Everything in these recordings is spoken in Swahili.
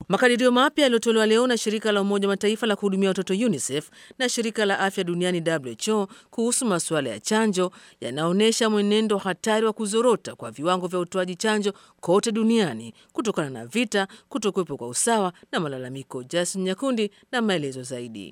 Makadirio mapya yaliyotolewa leo na shirika la Umoja wa Mataifa la kuhudumia watoto UNICEF na shirika la afya duniani WHO kuhusu masuala ya chanjo yanaonyesha mwenendo hatari wa kuzorota kwa viwango vya utoaji chanjo kote duniani kutokana na vita, kutokuwepo kwa usawa na malalamiko. Jason Nyakundi na maelezo zaidi.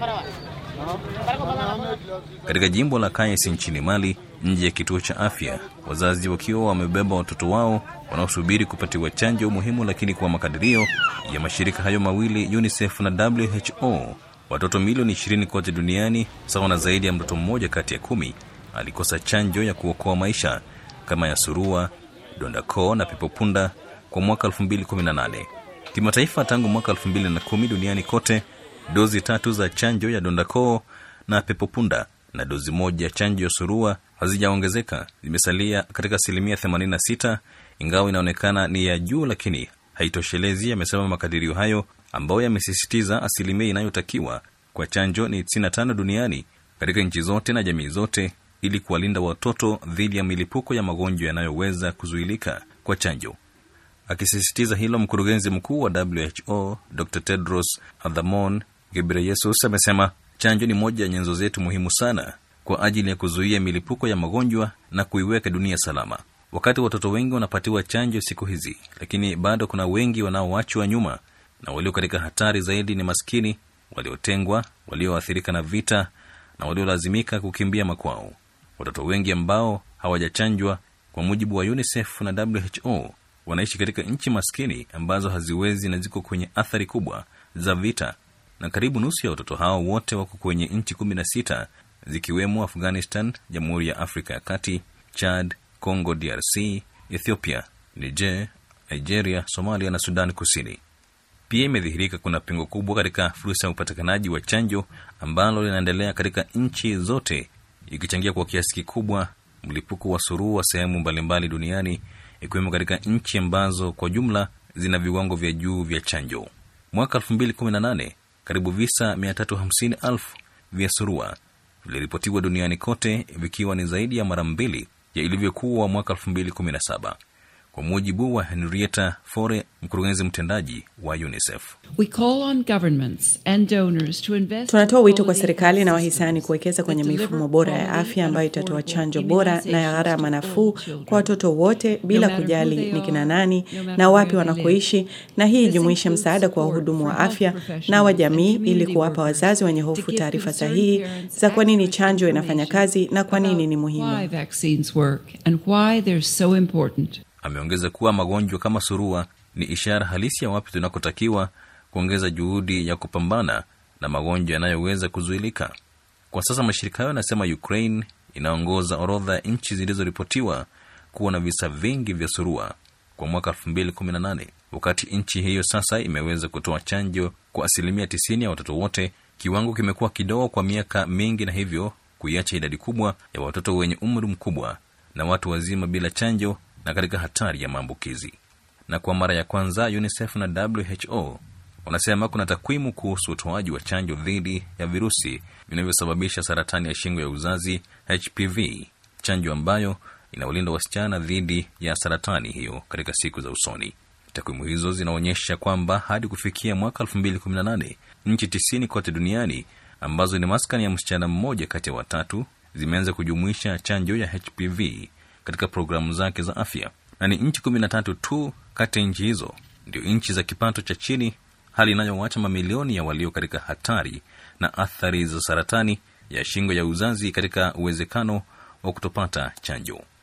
Katika jimbo la Kayes nchini Mali, nje ya kituo cha afya, wazazi wakiwa wamebeba watoto wao wanaosubiri kupatiwa chanjo muhimu, lakini kwa makadirio ya mashirika hayo mawili UNICEF na WHO, watoto milioni 20 kote duniani, sawa na zaidi ya mtoto mmoja kati ya kumi, alikosa chanjo ya kuokoa maisha kama ya surua, donda koo na pepopunda kwa mwaka 2018. Kimataifa, tangu mwaka 2010 duniani kote dozi tatu za chanjo ya dondakoo na pepopunda na dozi moja ya chanjo ya surua hazijaongezeka, zimesalia katika asilimia 86, ingawa inaonekana ni ya juu, lakini haitoshelezi, amesema makadirio hayo ambayo yamesisitiza asilimia inayotakiwa kwa chanjo ni 95 duniani katika nchi zote na jamii zote, ili kuwalinda watoto dhidi ya milipuko ya magonjwa yanayoweza kuzuilika kwa chanjo. Akisisitiza hilo, mkurugenzi mkuu wa WHO Dr Tedros Adhanom Ghebreyesus amesema chanjo ni moja ya nyenzo zetu muhimu sana kwa ajili ya kuzuia milipuko ya magonjwa na kuiweka dunia salama. Wakati watoto wengi wanapatiwa chanjo siku hizi, lakini bado kuna wengi wanaoachwa nyuma, na walio katika hatari zaidi ni maskini, waliotengwa, walioathirika na vita na waliolazimika kukimbia makwao. Watoto wengi ambao hawajachanjwa, kwa mujibu wa UNICEF na WHO, wanaishi katika nchi maskini ambazo haziwezi na ziko kwenye athari kubwa za vita, na karibu nusu ya watoto hao wote wako kwenye nchi kumi na sita zikiwemo Afghanistan, Jamhuri ya Afrika ya Kati, Chad, Congo DRC, Ethiopia, Niger, Nigeria, Somalia na Sudan Kusini. Pia imedhihirika kuna pengo kubwa katika fursa ya upatikanaji wa chanjo ambalo linaendelea katika nchi zote, ikichangia kwa kiasi kikubwa mlipuko wa surua sehemu mbalimbali duniani ikiwemo katika nchi ambazo kwa jumla zina viwango vya juu vya chanjo. Mwaka 2018 karibu visa 350,000 vya surua viliripotiwa duniani kote, vikiwa ni zaidi ya mara mbili ya ilivyokuwa mwaka 2017 kwa mujibu wa Henrietta Fore, mkurugenzi mtendaji wa UNICEF. We call on governments and donors to invest Tunatoa wito kwa serikali na wahisani kuwekeza kwenye mifumo bora ya afya ambayo itatoa chanjo bora na ya gharama nafuu kwa watoto wote bila kujali ni kina nani na wapi wanakoishi, na hii ijumuishe msaada kwa wahudumu wa afya na wa jamii ili kuwapa wazazi wenye hofu taarifa sahihi za kwa nini chanjo inafanya kazi na kwa nini ni muhimu. why vaccines work and why they're so important. Ameongeza kuwa magonjwa kama surua ni ishara halisi ya wapi tunakotakiwa kuongeza juhudi ya kupambana na magonjwa yanayoweza kuzuilika. Kwa sasa mashirika hayo yanasema Ukraine inaongoza orodha ya nchi zilizoripotiwa kuwa na visa vingi vya surua kwa mwaka 2018 wakati nchi hiyo sasa imeweza kutoa chanjo kwa asilimia 90 ya watoto wote. Kiwango kimekuwa kidogo kwa miaka mingi, na hivyo kuiacha idadi kubwa ya watoto wenye umri mkubwa na watu wazima bila chanjo na katika hatari ya maambukizi. Na kwa mara ya kwanza UNICEF na WHO wanasema kuna takwimu kuhusu utoaji wa chanjo dhidi ya virusi vinavyosababisha saratani ya shingo ya uzazi HPV, chanjo ambayo inawalinda wasichana dhidi ya saratani hiyo katika siku za usoni. Takwimu hizo zinaonyesha kwamba hadi kufikia mwaka 2018 nchi tisini kote duniani ambazo ni maskani ya msichana mmoja kati ya watatu zimeanza kujumuisha chanjo ya HPV katika programu zake za afya, na ni nchi kumi na tatu tu kati ya nchi hizo ndio nchi za kipato cha chini, hali inayowacha mamilioni ya walio katika hatari na athari za saratani ya shingo ya uzazi katika uwezekano wa kutopata chanjo.